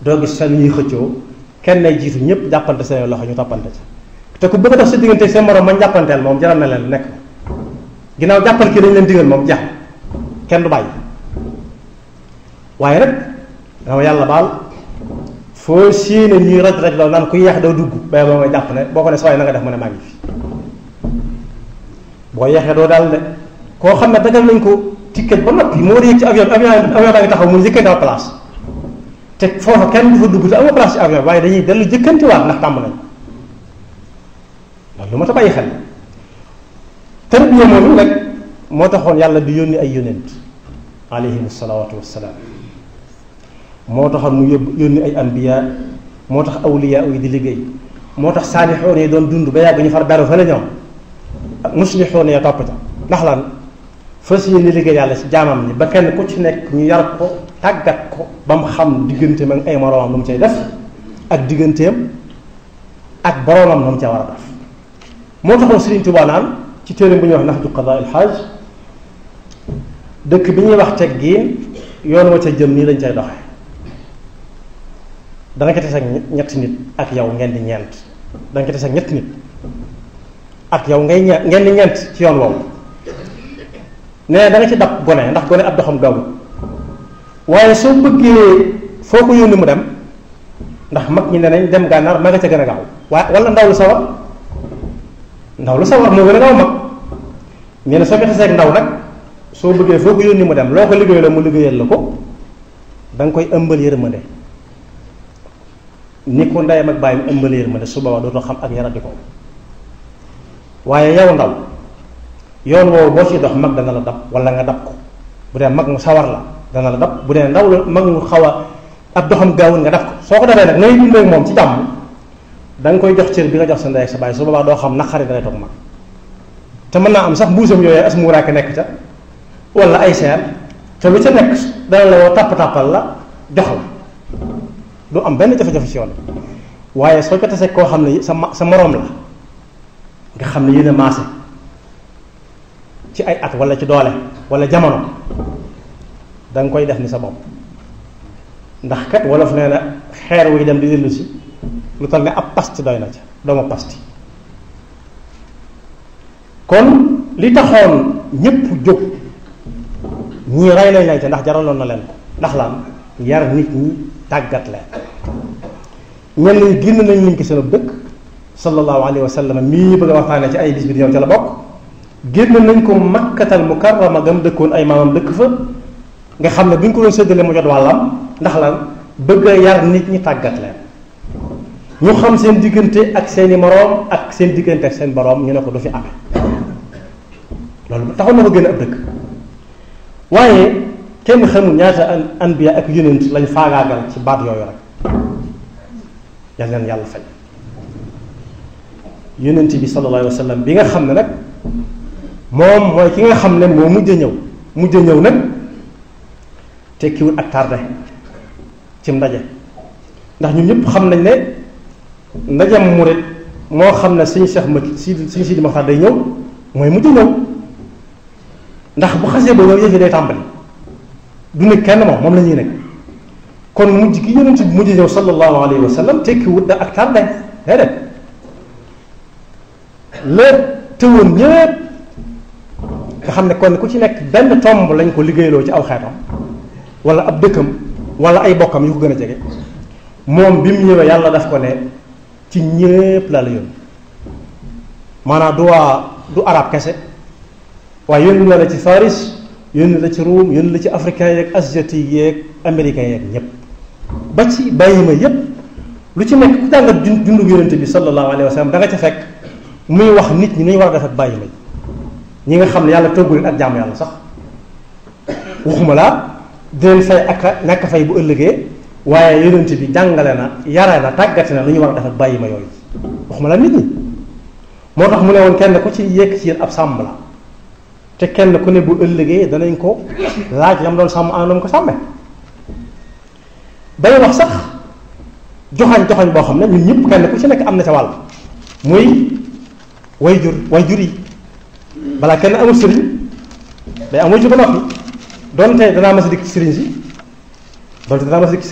doo gis fenn ñuy xëccoo kenn nay jiitu ñëpp jàppante seen loxo ñu toppante ci te ku bëgg a dox sa diggante seen morom mañ jàppanteel moom jaral na leen nekk ginnaaw jàppal kii dañ leen digal moom jeex kenn du bàyyi waaye nag dama yàlla baal foo séene ñuy raj raj loolu naan ku yeex doo dugg bay boo nga jàpp ne boo ko ne sooy na nga def mu ne maa ngi fi boo yeexee doo daal de koo xam ne dagal nañ ko ticket ba noppi moo war a yëg ci avion avion avion baa ngi taxaw mu njëkkante am place te foofa kenn du fa dugg te amoo place ci avion waaye dañuy dellu jëkkantiwaat ndax tàmm nañ loolu lu ma ta bàyyi xel tarbiya moom nag moo taxoon yàlla di yónni ay yónent alayhim salawaatu wassalaam moo taxoon mu yóbbu yónni ay anbiya moo tax awliya yi di liggéey moo tax saalixoon yi doon dund ba yàgg ñu far beru fa la ñoom muslixoon ya topp ca ndax lan fas yéene liggéey yàlla ci jaamam ñi ba kenn ku ci nekk ñu yar ko tàggat ko ba mu xam digganteem ak ay moroomam lu mu cay def ak digganteem ak boroomam lu mu ca war a def moo taxoon Sëriñ Tuubaa naan ci téere bu ñuy wax Nahju Qadaa il Haaj dëkk bi ñuy wax teggiin yoon wa ca jëm nii lañ cay doxe danga ko tase ak ñetti nit ak yow ngeen di ñeent danga ko tase ak ñetti nit ak yow ngay ñeent ngeen di ñeent ci yoon woowu nee da nga ci dab gone ndax gone ab doxam gaawul waaye soo bëggee foo ko yónni mu dem ndax mag ñi ne nañ dem gànnaar ma nga ca gën a gaaw waaye wala ndaw lu sawar ndaw lu sawar moo gën a gaaw mag nee na soo ko tasee ak ndaw nag soo bëggee foo ko yónni mu dem loo ko liggéey la mu liggéeyal la ko da nga koy ëmbal yërmande ni ko ndeyam ak bàyyam ëmbal yërmande su boobaa dootoo xam ak yaradi ko waaye yow ndaw yoon woowu boo ciy dox mag dana la dab wala nga dab ko bu dee mag mu sawar la dana la dab bu dee ndaw la mag mu xaw a ab doxam gaawul nga dab ko soo ko dabee nag ngay dundee ak moom ci jàmm da nga koy jox cër bi nga jox sa ndey ak sa bàyyi su boobaa doo xam naqari da ngay toog mag te mën naa am sax mbuusam yooyu as muuraake nekk ca wala ay seer te lu ca nekk dana la woo tàpp-tàppal la jox la du am benn jafe-jafe ci yoon waaye soo ko tasee koo xam ne sa sa moroom la nga xam ne yéen a maase ci ay at wala ci doole wala jamono da nga koy def ni sa bopp ndax kat wolof nee na xeer wuy dem di dellu si lu tax ne ab pasti doy na ca dooma pasti kon li taxoon ñépp jóg ñii rey nañ leen ca ndax jaraloon na leen ko ndax lan yar nit ñi tàggat leen ñenn ñi génn nañ liñ ko seen dëkk sallallahu alayhi wa sallam mii ñu bëgg a waxtaane ci ay bis bi di ñëw ca la bokk génn nañ ko makkatal mukarrama gam dëkkoon ay maamam dëkk fa nga xam ne bu ñu ko doon séddale mu jot wàllam ndax lan bëgg a yar nit ñi tàggat leen ñu xam seen diggante ak seeni moroom ak seen diggante ak seen boroom ñu ne ko du fi amee loolu taxoon na ko génn ab dëkk waaye kenn xamul ñaata an anbiya ak yonent lañ faagaagal ci baat yooyu rek yal leen yàlla fay yonent bi sallallahu alayhi wa sallam bi nga xam ne nag moom mooy ki nga xam ne moo mujj a ñëw mujj a ñëw nag tekkiwul ak tardé cim ndaje ndax ñun ñëpp xam nañ ne ndajam murit moo xam ne suñu Cheikh ma si suñu Sidi Maxtaar day ñëw mooy mujj a ñëw ndax bu xasee ba ñëw yëf yi day tàmbali du nekk kenn moom moom la ñuy nekk kon mujj gi yonent bi mujj ñëw sallallahu alayhi wa sallam tekkiwut da ak tardé déedéet la tëwoon ñëpp nga xam ne kon ku ci nekk benn tomb lañ ko liggéeyloo ci aw xeetam wala ab dëkkam wala ay bokkam yu ko gën a jege moom bi mu ñëwee yàlla daf ko ne ci ñépp la la yónni maanaam du waa du arab kese waaye yónni na la ci Faris yónni la ci Ruum yónni la ci africain yeeg asiatique yeeg américain yeeg ñépp ba ci bàyyi ma yépp lu ci nekk ku jàngat dundu yonente bi sallallahu alayhi wa sallam da nga ca fekk muy wax nit ñi ni ñu war a def ak bàyyi ma ñi nga xam ne yàlla toggu leen ak jaamu yàlla sax waxuma laa di leen fay ak ñàkk fay bu ëllëgee waaye yonent bi jàngale na yare na tàggate na lu ñu war a def ak bàyyi ma yooyu waxuma laa nit ñi moo tax mu ne woon kenn ku ci yekk ci yéen ab sàmm la te kenn ku ne bu ëllëgee danañ ko laaj lam doon sàmm an lam ko sàmme bay wax sax joxañ joxañ boo xam ne ñun ñëpp kenn ku ci nekk am na ca wàll muy way jur way jur yi balaa kenn amul sëriñ day am way jur ba noppi donte danaa mas a dikk ci sëriñ si donte danaa mas a dikk